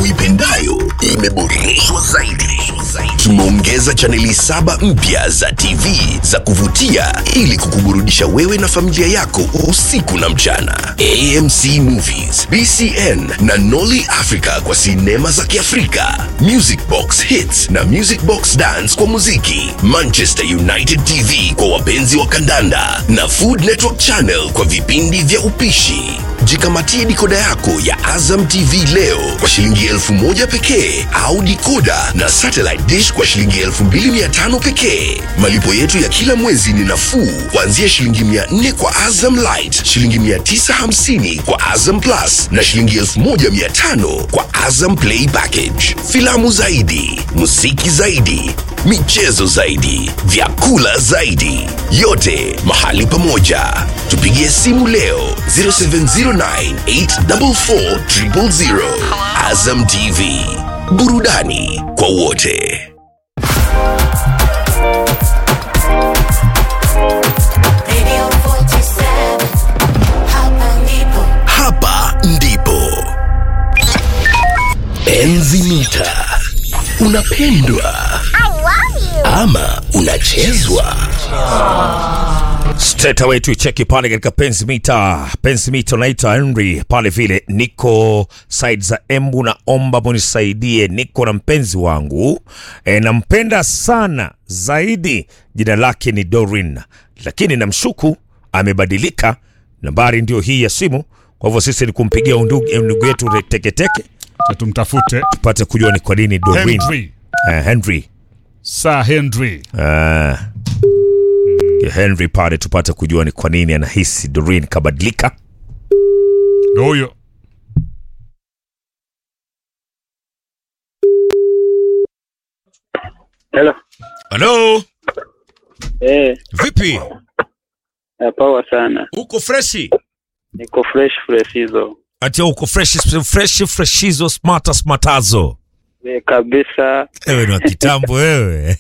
uipendayo imeboreshwa zaidi. Tumeongeza chaneli saba mpya za TV za kuvutia ili kukuburudisha wewe na familia yako usiku na mchana. AMC Movies, BCN na Nolly Africa kwa sinema za Kiafrika, Music Box Hits na Music Box Dance kwa muziki, Manchester United TV kwa wapenzi wa kandanda na Food Network Channel kwa vipindi vya upishi. Jikamatie dikoda yako ya Azam TV leo kwa shilingi elfu moja pekee au dikoda na satellite dish kwa shilingi elfu mbili mia tano pekee. Malipo yetu ya kila mwezi ni nafuu kuanzia shilingi mia nne kwa Azam Light, shilingi mia tisa hamsini kwa Azam Plus na shilingi elfu moja mia tano kwa Azam Play Package. Filamu zaidi, muziki zaidi, michezo zaidi, vyakula zaidi, yote mahali pamoja. Tupigie simu leo 0709844000. Azam TV, burudani kwa wote. Radio 47, hapa ndipo. Hapa ndipo Enzi Mita. Unapendwa ama unachezwa? Straight away tuicheki pale katika penzi mita penzi mita unaitwa Henry pale vile niko side za Embu, naomba munisaidie, niko na mpenzi wangu e, nampenda sana zaidi, jina lake ni Dorin, lakini namshuku amebadilika. Nambari ndio hii ya simu, kwa hivyo sisi ni kumpigia ndugu ndugu yetu teketeke tumtafute tupate kujua ni kwa nini Dorin Henry. Eh, Henry Sir Henry. Ah. Ya Henry pale tupate kujua ni kwa nini anahisi Doreen kabadilika. Ndio huyo. Hello. Halo, Eh, vipi? eh, power sana. Uko freshi? Niko fresh fresh hizo. Ati uko fresh fresh freshizo smarta smartazo. Eh, kabisa. Wewe ni wa kitambo wewe.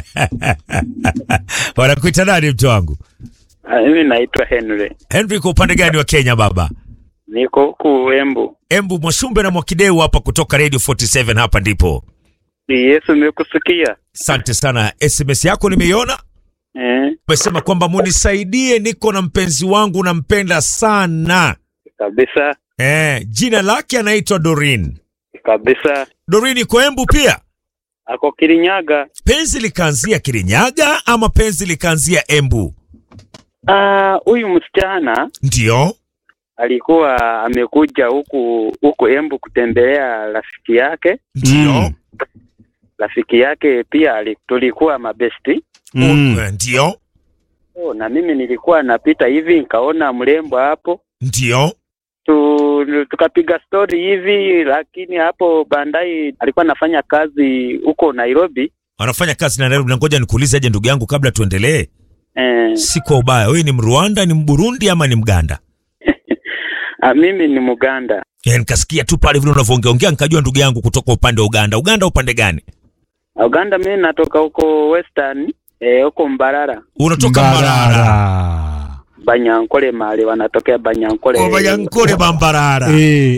Wanakuita nani mtu wangu? Ah, Mimi naitwa Henry. Henry kwa upande gani wa Kenya baba? Niko huku Embu. Embu Mwashumbe na Mwakideu hapa kutoka Radio 47 hapa ndipo. Ni Yesu nimekusikia. Asante sana. SMS yako nimeiona. Eh, Umesema kwamba munisaidie, niko na mpenzi wangu nampenda sana. kabisa. Eh, jina lake anaitwa Dorin. Kabisa. Dorin iko Embu pia. Ako Kirinyaga. Penzi likaanzia Kirinyaga ama penzi likaanzia Embu? Ah, huyu msichana Ndio. alikuwa amekuja huku huku Embu kutembelea rafiki yake. Ndio. Mm. Rafiki yake pia ali- tulikuwa mabesti. Mm. Eh, Ndio. Oh, na mimi nilikuwa napita hivi nikaona mrembo hapo. Ndio. tu, tukapiga story hivi, lakini hapo bandai alikuwa anafanya kazi huko Nairobi. Anafanya kazi na Nairobi. Na ngoja nikuulize aje ndugu yangu kabla tuendelee. Eh, Si kwa ubaya. Wewe ni Mrwanda, ni Mburundi ama ni Mganda? ah, mimi ni Muganda. Eh, nikasikia tu pale vile unavyoongeongea nikajua ndugu yangu kutoka upande wa Uganda. Uganda upande gani? Uganda mimi natoka huko Western eh, huko Mbarara Unatoka Mbarara. Mbarara. Banyankole mali wanatokea Banyankole. Obayankole Bambarara. Eh,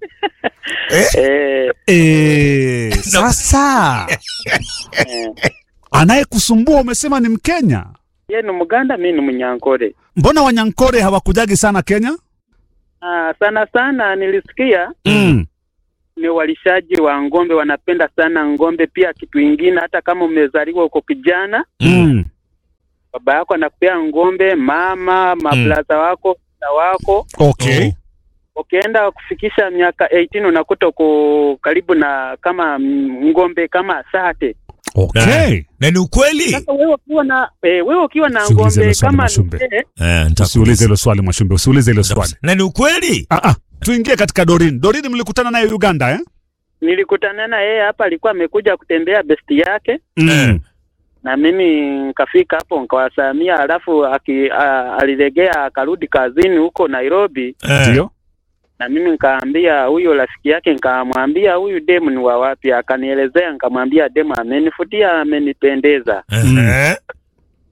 Eh, eh, sasa eh, anayekusumbua umesema ni Mkenya. yeye ni Muganda, mimi ni Munyankole. Mbona Wanyankore hawakujagi sana Kenya? Ah, sana sana nilisikia Mm. ni walishaji wa ng'ombe, wanapenda sana ng'ombe. Pia kitu ingine, hata kama umezaliwa uko kijana Mm. baba yako anakupea ng'ombe, mama mablaza wako na wako Okay. ukienda kufikisha miaka 18 unakuta uko karibu na kama mm, ng'ombe kama sate. Okay. Na ni ukweli? Sasa wewe ukiwa na eh, wewe ukiwa na Usiulize ng'ombe hilo swali, kama Mashumbe. mzee, Eh, Usiulize nitakuuliza. hilo swali Mwashumbe, usiulize hilo swali. Na ni ukweli? Ah, ah. Tuingie katika Dorin. Dorin mlikutana naye Uganda eh? nilikutana na yeye hapa, alikuwa amekuja kutembea besti yake Mm. na mimi nikafika hapo nikawasamia, alafu aki, a, alilegea akarudi kazini huko Nairobi, Eh. Ndio. na mimi nikaambia huyo rafiki yake, nikamwambia huyu demu ni wa wapi, akanielezea, nikamwambia demu amenifutia, amenipendeza. Eh.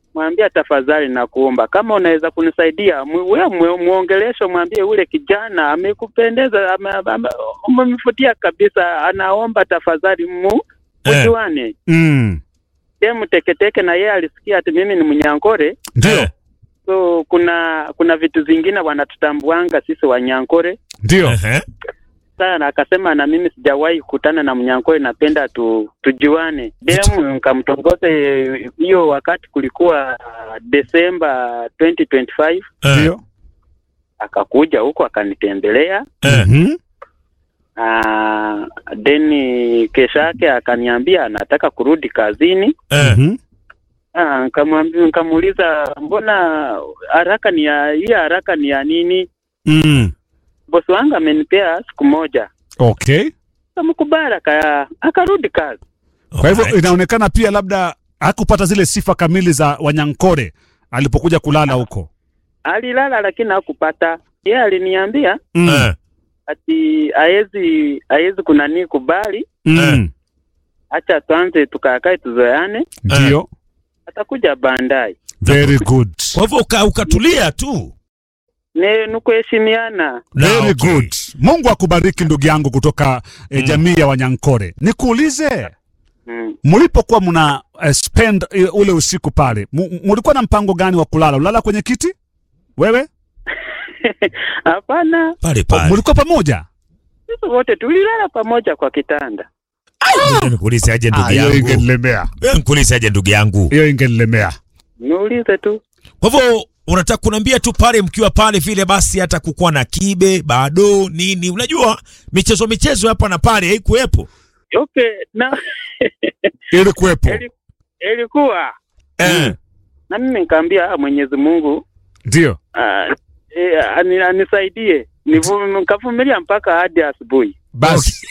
mwambia tafadhali nakuomba kama unaweza kunisaidia mu- we mu- muongelesho mwambie ule kijana amekupendeza ame- ame- umemfutia kabisa anaomba tafadhali mu Eh. mujuane Mm. demu teketeke na yeye alisikia ati mimi ni mnyankore Ndio. Eh. so kuna kuna vitu zingine wanatutambuanga sisi wanyankore Ndio. Ehe. sana akasema na mimi sijawahi kukutana na mnyankore napenda tu, tujuane demu nikamtongoza eh, hiyo wakati kulikuwa uh, Desemba 2025 Eh. Ndio. akakuja huko akanitembelea Eh. Mhm. uh, then kesho yake akaniambia anataka kurudi kazini Eh. Mhm. Ah, nikamwambia nikamuuliza mbona haraka ni ya hii haraka ni ya nini Mm. bosi wangu amenipea siku moja Okay. kamkubali aka akarudi kazi Kwa hivyo Alright. inaonekana pia labda hakupata zile sifa kamili za Wanyankore alipokuja kulala huko. alilala lakini hakupata yeye aliniambia Mm. Eh. ati haezi haezi kunanii kubali Mm. acha tuanze tukakae tuzoeane Ndio. atakuja baadaye Very good. Kwa hivyo uka- ukatulia tu. ne nukuheshimiana Na, Very okay. good. Mungu akubariki ndugu yangu kutoka eh, jamii ya Wanyankore. Nikuulize, mm. mlipokuwa mna eh, spend eh, ule usiku pale, mu- mulikuwa na mpango gani wa kulala? Ulala kwenye kiti wewe? hapana Pale Oh, pale. Mulikuwa pamoja? sisi wote tulilala pamoja kwa kitanda Wewe Nikuulize aje Ah, ndugu hiyo yangu. ingenilemea, Wewe nikuulize aje ndugu yangu. hiyo ingenilemea. niulize tu Kwa hivyo unataka kuniambia tu pale mkiwa pale vile basi hata kukuwa na kibe bado nini unajua michezo michezo hapa na pale haikuwepo. okay na Ili kuwepo ili- ilikuwa Eh. na mimi nikaambia "Ah, Mwenyezi Mungu ndio. ah, eh, ani- anisaidie Nivu- nikavumilia mpaka hadi asubuhi basi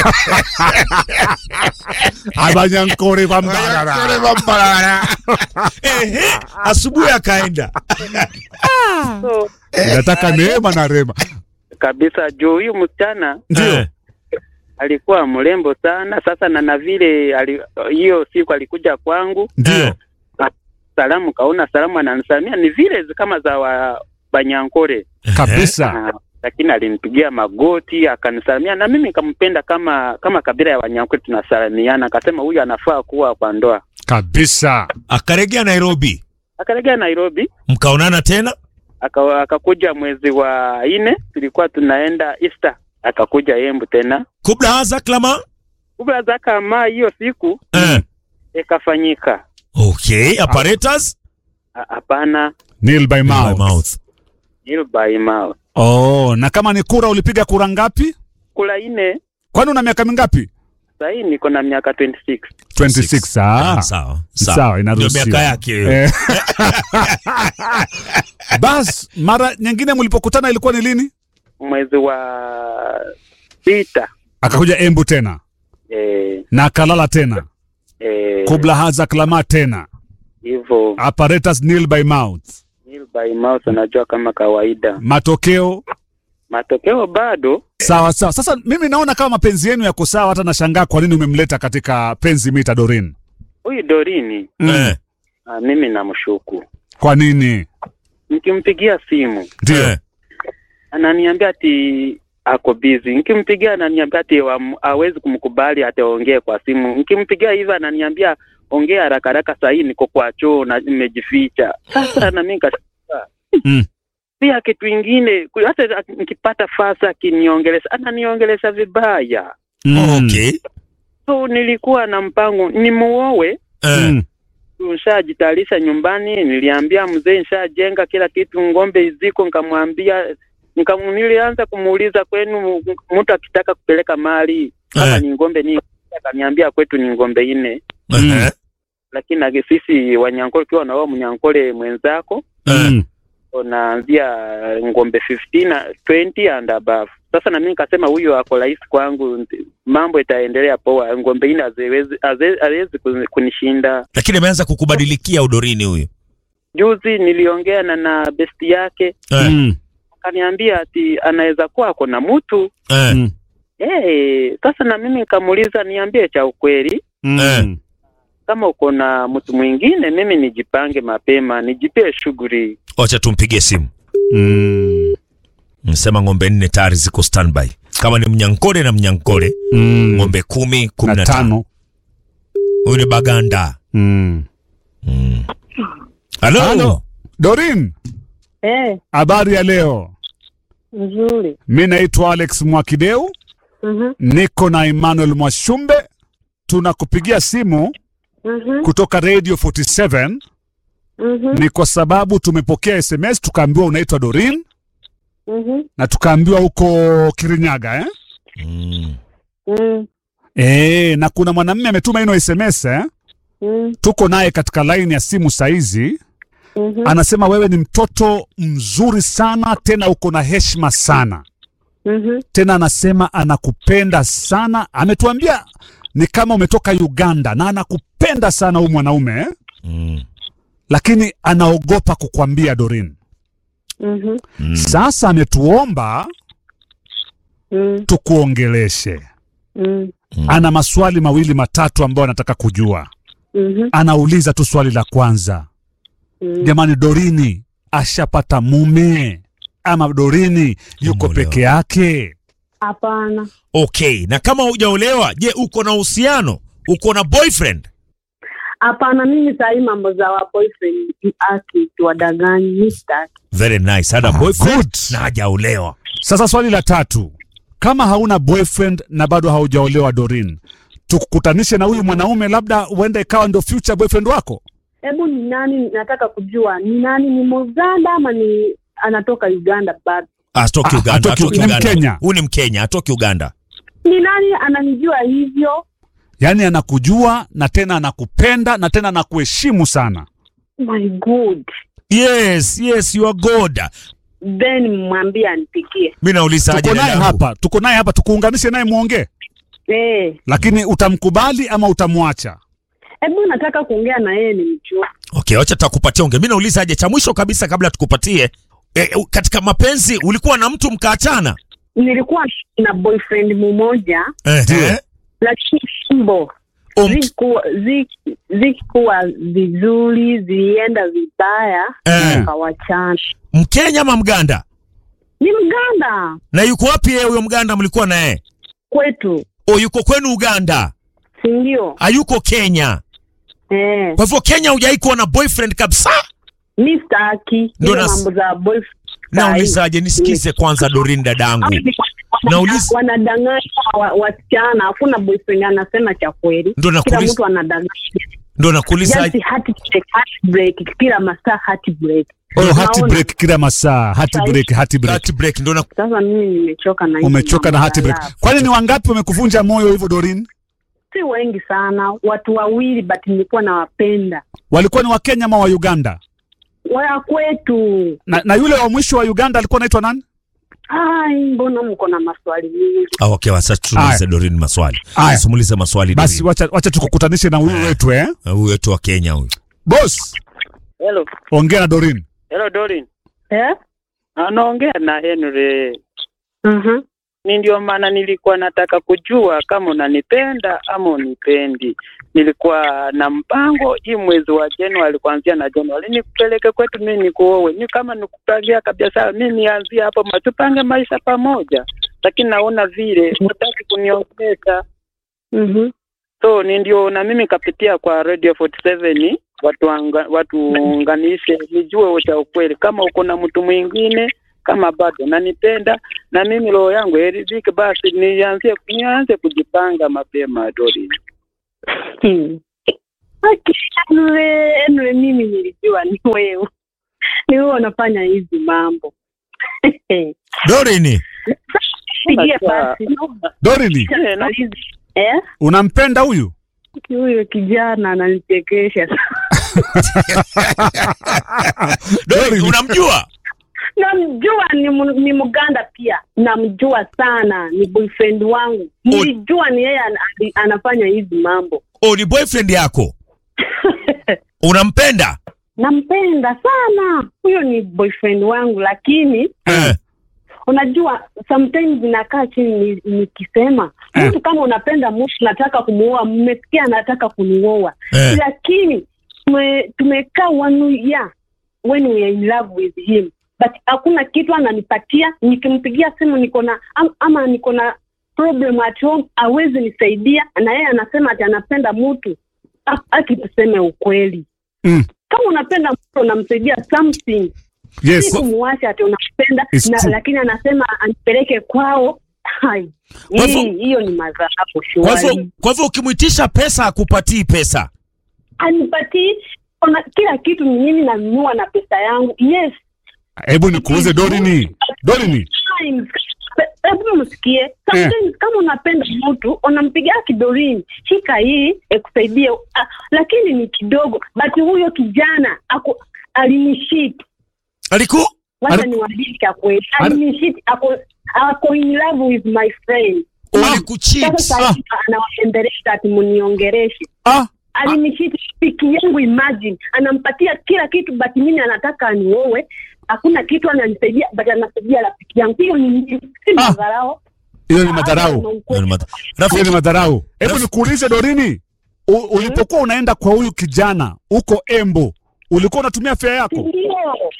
abanyankore bambarara Ehe, asubuhi akaenda. so inataka neema na rema kabisa juu huyu msichana ndio Eh. alikuwa mrembo sana sasa na na vile ali- hiyo siku alikuja kwangu ndio salamu kaona salamu ananisalimia ni vile zi- kama za wa banyankore kabisa Ah, lakini alinipigia magoti akanisalimia na mimi nikampenda kama kama kabila ya wanyankore tunasalimiana akasema huyu anafaa kuwa kwa ndoa kabisa Akaregea Nairobi. akaregea Nairobi Mkaonana tena? aka- akakuja mwezi wa nne tulikuwa tunaenda Easter akakuja Embu tena Kubla haza klama? kubla za kama hiyo siku Eh. ikafanyika Okay, apparatus? Ah, hapana Nil by By mouth. mouth. hiyo by mouth Oh, na kama ni kura ulipiga kura ngapi? kula ine Kwani una miaka mingapi? sahii niko na miaka 26 26. Ah. Sawa. Sawa, Ndio inaruhusiwa. miaka yake. hiyo. Eh. Bas, mara nyingine mlipokutana ilikuwa ni lini? mwezi wa sita Akakuja Embu tena eh, na akalala tena eh, kubla haza klama tena hivyo apparatus nil by mouth. hiyo by mouth unajua kama kawaida Matokeo matokeo bado sawa sawa. Sasa mimi naona kama mapenzi yenu yako sawa, hata nashangaa kwa nini umemleta katika penzi mita Dorin. huyu Dorini Eh. ah, mimi namshuku Kwa nini? nikimpigia simu Ndio. Eh. ananiambia ati ako busy. Nikimpigia ananiambia ati wam- hawezi kumkubali ataongee kwa simu. Nikimpigia hivyo ananiambia ongea haraka haraka, saa hii niko kwa choo na nimejificha. Sasa na mimi nikashtuka Mm. pia kitu ingine ku- hata nikipata fasa akiniongelesha ananiongelesha vibaya, Mm. Okay. so nilikuwa na mpango nimuowe. Eh. Mm. Nishajitayarisha nyumbani, niliambia mzee nishajenga kila kitu, ng'ombe ziko, nikamwambia nika, nilianza kumuuliza kwenu mtu akitaka kupeleka mali kama Eh. ni ng'ombe ni akaniambia kwetu ni ng'ombe nne, Eh. lakini agi- sisi Wanyankole ukiwa na wao mnyankole mwenzako Eh. Mm. unaanzia ng'ombe 15 na 20 and above. Sasa na mimi nikasema huyo ako rahisi kwangu, nti- mambo itaendelea poa. Ng'ombe nne haziwezi haze- haziwezi kuni- kunishinda. Lakini ameanza kukubadilikia udorini huyu. Juzi niliongea na na besti yake Eh. Mm. akaniambia ati anaweza kuwa ako na mtu Eh. Mm. eh. Sasa na mimi nikamuuliza niambie cha ukweli, Mm. kama uko na mtu mwingine, mimi nijipange mapema, nijipie shughuli. Wacha tumpigie simu. Mm. Msema ng'ombe nne tayari ziko standby. Kama ni mnyankole na mnyankole, Mm. ng'ombe kumi, kumi na na tano. tano. Huyu ni Baganda. Mm. Halo. Halo. Dorin, Eh, habari ya leo? nzuri. Mi naitwa Alex Mwakideu, Mhm, niko na Emmanuel Mwashumbe. Tunakupigia simu mhm, kutoka Radio 47 mhm, ni kwa sababu tumepokea SMS tukaambiwa unaitwa Dorin mhm, na tukaambiwa huko Kirinyaga eh? Mm. mm, E, na kuna mwanamume ametuma ino SMS eh? mm, Tuko naye katika laini ya simu saizi. mhm, Anasema wewe ni mtoto mzuri sana, tena uko na heshima sana, mhm. tena anasema anakupenda sana. Ametuambia ni kama umetoka Uganda na anakupenda sana huyu mwanaume eh? Mm. lakini anaogopa kukwambia Dorin. Mhm, Mm. Sasa ametuomba mm, tukuongeleshe. mm, Ana maswali mawili matatu ambayo anataka kujua. mhm, Anauliza tu swali la kwanza, mm. jamani, Dorini ashapata mume ama Dorini yuko Ameolewa. peke yake? Hapana, Okay, na kama hujaolewa, je, uko na uhusiano? Uko na boyfriend? hapana. Mimi sahii mambo za wa boyfriend aki tuwadanganyi, mi sitaki. Very nice. Hana Ah, boyfriend good. na hajaolewa. Sasa swali la tatu, kama hauna boyfriend na bado haujaolewa Dorin, tukukutanishe na huyu mwanaume, labda huenda ikawa ndio future boyfriend wako. Hebu ni nani, nataka kujua ni nani, ni Muganda ama ni anatoka Uganda bado? Atoki Ah, Uganda, atoki- atoki ni Uganda. Mkenya. Huyu ni Mkenya, atoki Uganda. Ni nani ananijua hivyo? Yaani anakujua na tena anakupenda na tena anakuheshimu sana. My God. Yes, yes, you are God. Then mwambie anipigie. Mimi nauliza aje Tuko naye dadangu. hapa, tuko naye hapa, tukuunganishe naye muongee, Eh, lakini utamkubali ama utamwacha? hebu nataka kuongea na yeye nimjue. Okay, wacha tutakupatia unge. Mimi nauliza aje cha mwisho kabisa kabla tukupatie. E, katika mapenzi ulikuwa na mtu mkaachana? Nilikuwa na boyfriend mmoja Eh. lakini fimbo Um, zikuwa zi- zikuwa vizuri, zilienda vibaya, Eh. tukawachana. Mkenya ama Mganda? Ni Mganda Na yuko wapi yeye huyo Mganda mlikuwa na yeye? kwetu, O yuko kwenu Uganda? si ndio? Hayuko Kenya. Eh, Kwa hivyo Kenya hujai kuwa na boyfriend kabisa? mi sitaki Ndio ile nas- mambo za boyfriend. Naulizaje? Nisikize kwanza Dorin dadangu. Nauliza- wanadanganya wa- wasichana, hakuna boyfriend anasema cha kweli, Ndio kila nakuuliza, mtu anadanganya. ndio nakuuliza. Just heartbreak, heartbreak, kila masaa heartbreak. Oh, Unaona? heart break kila masaa, heart Sahi. break, heart break. That break ndio na Sasa mimi nimechoka na hizi Umechoka na mambo heart ya break. love. Kwani ni wangapi wamekuvunja moyo hivyo Dorin? si wengi sana, watu wawili, but nilikuwa nawapenda Walikuwa ni Wakenya ama wa Uganda? waya kwetu. Na, na yule wa mwisho wa Uganda alikuwa anaitwa nani? Ai, mbona mko na maswali mingi? Ah, okay, sasa tumuulize Dorin maswali. Aya. Simulize maswali Basi Dorin. wacha, wacha tukukutanishe na huyu wetu eh. Ah, Huyu wetu wa Kenya huyu. Boss, Hello, ongea na Dorin. hello Dorin. Eh? Anaongea na Henry. Mhm. Ni ndio maana nilikuwa nataka kujua kama unanipenda ama unipendi. Nilikuwa na mpango hii mwezi wa Januari, kuanzia na Januari nikupeleke kwetu, mimi nikuowe. Ni kama nikupangia kabisa, mimi nianzie hapo, ma- tupange maisha pamoja, lakini naona vile hutaki kuniongeza Mhm. so ni ndio na mimi kapitia kwa Radio 47 watu anga, watu unganishe nijue cha ukweli, kama uko na mtu mwingine kama bado nanipenda na mimi roho yangu iridhike, basi nianze nianze kujipanga mapema Dori. Hmm. Aki, Henry, Henry, mimi nilijua ni wewe, ni wewe unafanya hizi mambo. Dorin, Pigie Sasa- basi. Dorin, Eh, na- Eh? unampenda huyu? Huyo kijana ananichekesha Dorin unamjua? namjua ni, mu- ni mganda pia namjua sana ni boyfriend wangu nilijua ni yeye ana- anafanya hizi mambo Oh, ni boyfriend yako. Unampenda? nampenda sana huyo ni boyfriend wangu lakini Eh. unajua sometimes inakaa chini ni- nikisema Eh. mtu kama unapenda mtu nataka kumuoa mmesikia anataka kunioa Eh. lakini tume- tumekaa one year when we are in love with him but hakuna kitu ananipatia nikimpigia simu niko na am, ama niko na problem at home awezi nisaidia na yeye anasema ati anapenda mtu A- aki tuseme ukweli Mm. kama unapenda mtu unamsaidia something si Yes. kumwacha ati unampenda It's na, true. lakini anasema anipeleke kwao Hai, Kwa hivyo- hii- hiyo ni madharau Kwa hivyo shwari kwa hivyo ukimwitisha pesa akupatii pesa. anipatii ona kila kitu ni mimi nanunua na pesa yangu yes Hebu nikuuze Dorini. Dorini. Sometimes, hebu msikie sometimes kama unapenda mtu unampigia kidorini shika hii ekusaidie ah, lakini ni kidogo but huyo kijana ako alinishit Aliku wacha Ari- niwaambie cha kweli Ari- alinishit ako ako in love with my friend walikucheat. sasa anawaendelesha ati muniongereshe Ah, alinishiti piki yangu imagine anampatia kila kitu but mimi anataka aniowe hakuna kitu ananisaidia but anasaidia rafiki yangu hiyo ni si Ah. madharau hiyo ni madharau. Ndio ni mata- Hiyo Rafiki, ni madharau. Hebu Raf- nikuulize Dorini. U, ulipokuwa unaenda kwa huyu kijana huko Embo, ulikuwa unatumia fare yako? ndio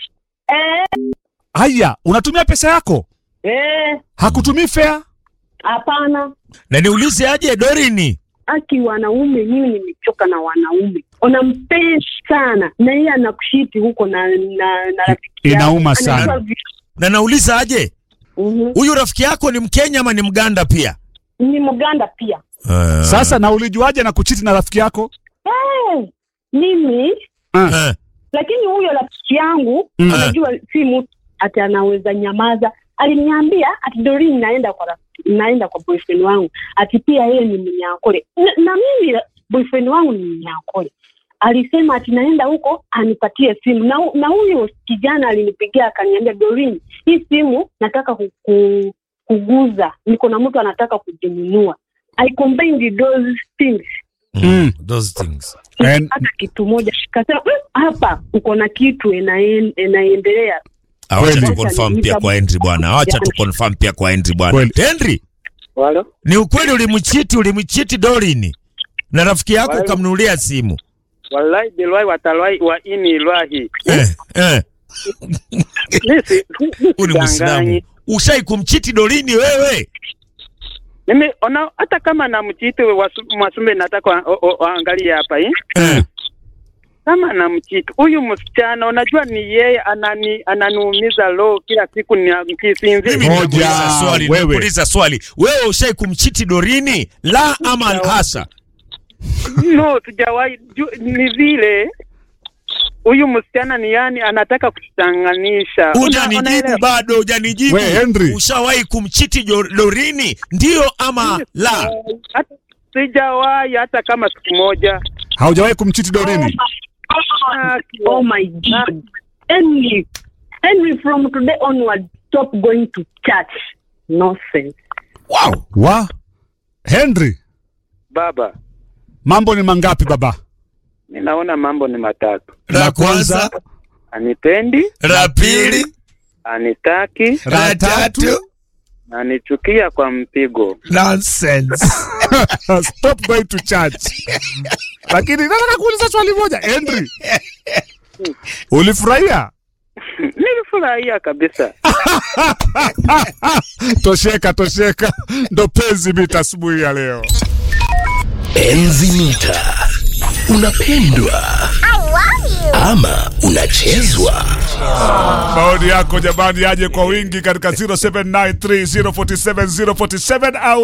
eh, Haya, unatumia pesa yako? eh, Hakutumii fare? hapana na niulize aje Dorini. aki wanaume mimi nimechoka na wanaume unampenda sana na yeye anakushiti huko na na, na rafiki yako. Inauma sana. Anajua vitu. Na nauliza aje Mhm. huyu rafiki yako ni Mkenya ama ni Mganda pia? ni mganda pia Sasa na ulijuaje na kuchiti na rafiki yako? eh, mimi Eh, lakini huyo rafiki yangu Mm. anajua si mtu ati anaweza nyamaza aliniambia ati Doreen naenda kwa rafiki, naenda kwa boyfriend wangu ati pia yeye ni mnyakole na, na mimi boyfriend wangu ni mnyakole alisema ati naenda huko anipatie simu na, hu- na huyo kijana alinipigia akaniambia Doreen hii simu nataka kuku, kuguza niko na mtu anataka kujinunua I combined those things Mm. those things. And, hata kitu moja kasema "Mm, hapa uko na kitu inaen- inaendelea Ah, Wacha Kweli. tu confirm pia kwa Henry bwana. Wacha tu confirm pia kwa Henry bwana. Kweli. Henry, Walo? ni ukweli ulimchiti ulimchiti Dorini na rafiki yako Wale- ukamnunulia simu. Wallahi bilwahi watalwahi wa ini ilwahi. Eh, eh. Nisi, Huyu ni Muislamu. Ushai kumchiti Dorini wewe? Mimi ona hata kama namchiti wasu- Mwasumbe nataka wa- o- o- waangalie hapa eh. Eh. Kama namchiti huyu msichana unajua ni yeye anani ananiumiza roho kila siku ni Mimi kisinzi. Moja, nimekuuliza swali, wewe. nimekuuliza swali. Wewe ushai kumchiti Dorini? La ama hasa? No, sijawahi ju- ni vile huyu msichana ni yani anataka kuchanganisha. Hujanijibu bado, hujanijibu. We, Henry. Ushawahi kumchiti Jo- Dorini? Ndio ama la? Hata sijawahi hata kama siku moja. haujawahi kumchiti Dorini? Ah, oh my god Henry Henry from today onward stop going to church nonsense Wow. Wa Henry, Baba, mambo ni mangapi baba? ninaona mambo ni matatu. La kwanza, Anipendi, la pili, anitaki, la tatu. anichukia kwa mpigo. Nonsense. Stop going to church. Lakini nataka kuuliza swali moja, Henry. Ulifurahia? Nilifurahia kabisa. Tosheka, tosheka. Ndo penzi mita asubuhi ya leo. Enzi mita. Unapendwa ama unachezwa? Maoni yako jamani, yaje kwa wingi katika 0793047047 au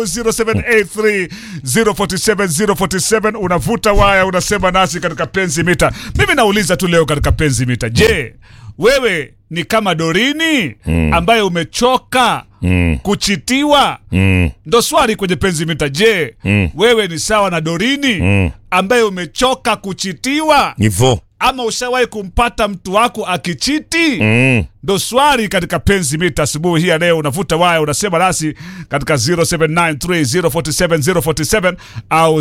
0783047047. Unavuta waya, unasema nasi katika penzi mita. Mimi nauliza tu leo katika penzi mita, je, wewe ni kama Dorini ambaye umechoka kuchitiwa? Ndo swali kwenye penzi mita. Je, wewe ni sawa na Dorini ambaye umechoka kuchitiwa? Hivyo. ama ushawahi kumpata mtu wako akichiti? Mm. Ndo swali katika penzi mita asubuhi hii ya leo. Unavuta waya, unasema nasi katika 0793047047 au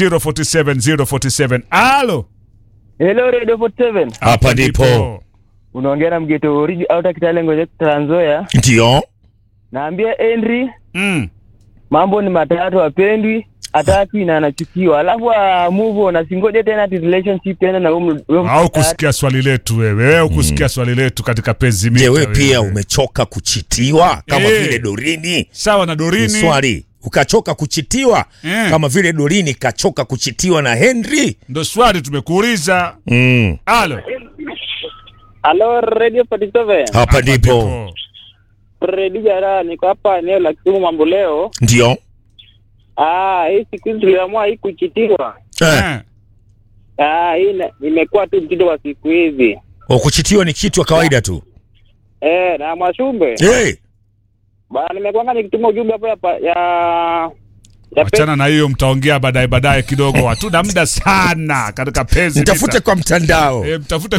0783047047. Alo, Hello Radio 47. Hapa ndipo. unaongea na mgeto oriji au takitale ngoje Trans Nzoia. ndio Naambia Henry Mm. mambo ni matatu, apendwi ataki na anachukiwa, alafu ah, move on, asingoje tena ati relationship tena na huyo huyo Au mtatu. kusikia swali letu wewe, wewe kusikia swali letu katika penzi mita. je we pia umechoka kuchitiwa kama Eh. vile dorini sawa na Ni Dorini. swali ukachoka kuchitiwa Eh. kama vile dorini kachoka kuchitiwa na henry Ndo swali tumekuuliza. mm. Halo. Halo Radio 47. hapa ndipo Ndipo. Fred Jara niko hapa eneo la Kisumu mambo leo. ndio Ah, hii siku hizi tuliamua hii kuchitiwa. eh. Eh. Ah, hii ina- imekuwa tu mtindo wa siku hizi. O, kuchitiwa ni kitu ya kawaida tu Eh, na Mwashumbe. hey. Bana nimekuanga nikituma ujumbe hapo ya pa- ya ya Wachana na hiyo, mtaongea baadaye baadaye kidogo. Hatuna muda sana katika penzi mtafute mita. kwa mtandao E, mtafute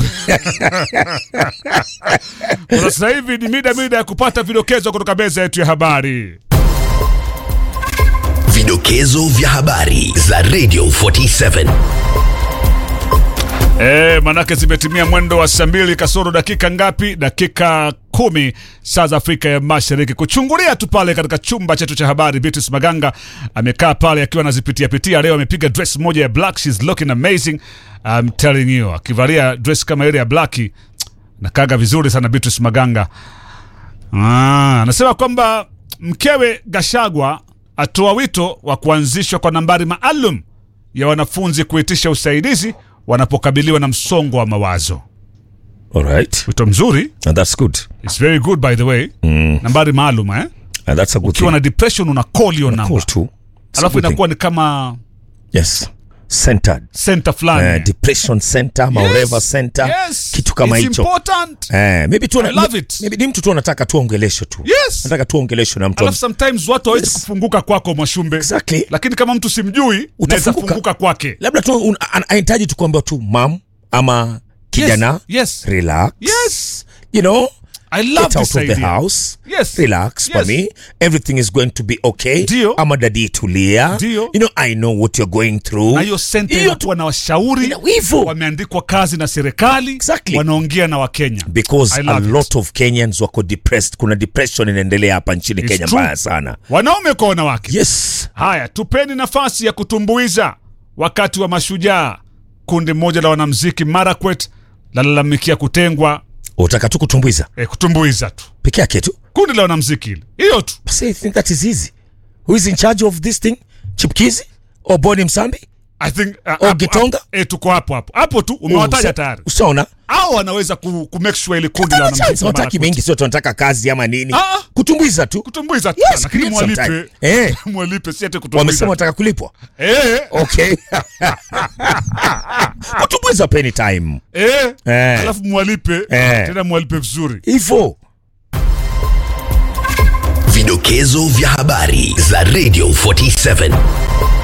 Kwa sasa hivi ni mida mida ya kupata vidokezo kutoka meza yetu ya habari. Vidokezo vya habari za Radio 47. E, manake zimetimia mwendo wa saa mbili kasoro dakika ngapi? Dakika kumi saa za Afrika ya Mashariki. Kuchungulia tu pale katika chumba chetu cha habari, Beatrice Maganga amekaa pale akiwa anazipitia pitia. Leo amepiga dress moja ya black, she's looking amazing I'm telling you, akivalia dress kama ile ya black nakaga vizuri sana Beatrice Maganga. Ah, anasema kwamba mkewe Gashagwa atoa wito wa kuanzishwa kwa nambari maalum ya wanafunzi kuitisha usaidizi wanapokabiliwa na msongo wa mawazo. Alright. Wito mzuri, And that's good. it's very good by the way. Mm. Nambari maalum eh? And that's a good Ukiwa thing. na depression una call hiyo Cool namba, too. It's a alafu good thing. inakuwa ni kama Yes. Centered. center fulani. Eh, depression center ama Yes, whatever center yes, kitu kama it's hicho important. eh, maybe tu I love it. maybe ni mtu tu anataka tu ongelesho tu Yes. nataka tu ongelesho na mtu Alafu sometimes watu hawezi Yes. kufunguka kwako Mwashumbe, exactly lakini kama mtu simjui naweza Utafunguka. funguka kwake. labda tu un- an- anahitaji tu kuambia tu mam ama kijana Yes, yes. relax Yes. you know I love get out this of the idea. house Yes. relax for Yes. me everything is going to be okay Ndio. ama dadi tulia Ndio. you know i know what you're going through na hiyo senta Hiyo tu- inakuwa na washauri Ina- hivyo. wameandikwa kazi na serikali Exactly. wanaongea na wakenya because I a love it. lot of kenyans wako depressed kuna depression inaendelea hapa nchini It's kenya true. mbaya sana wanaume kwa wanawake yes haya tupeni nafasi ya kutumbuiza wakati wa mashujaa kundi moja la wanamziki marakwet lalalamikia kutengwa utaka tu kutumbuiza eh, kutumbuiza tu peke yake tu kundi la wanamziki hili hiyo tu Basi I think that is easy who is in charge of this thing chipkizi or boni msambi I think, uh, Oh, hapo- Gitonga? hapo- eh, tuko hapo hapo hapo tu umewataja Usa- tayari ushaona au wanaweza ku, ku make sure ili kundi la Hata chance, wanamziki hawataki Marakwet. mengi sio tunataka kazi ama nini Ah, ah. kutumbuiza tu kutumbuiza tu Yes, lakini create some time. mwalipe Eh. mwalipe si ati kutumbuiza wamesema wanataka kulipwa eh, okay kutumbuiza peni time eh, Eh. alafu mwalipe Eh. tena mwalipe vizuri hivyo Vidokezo vya habari za Radio 47.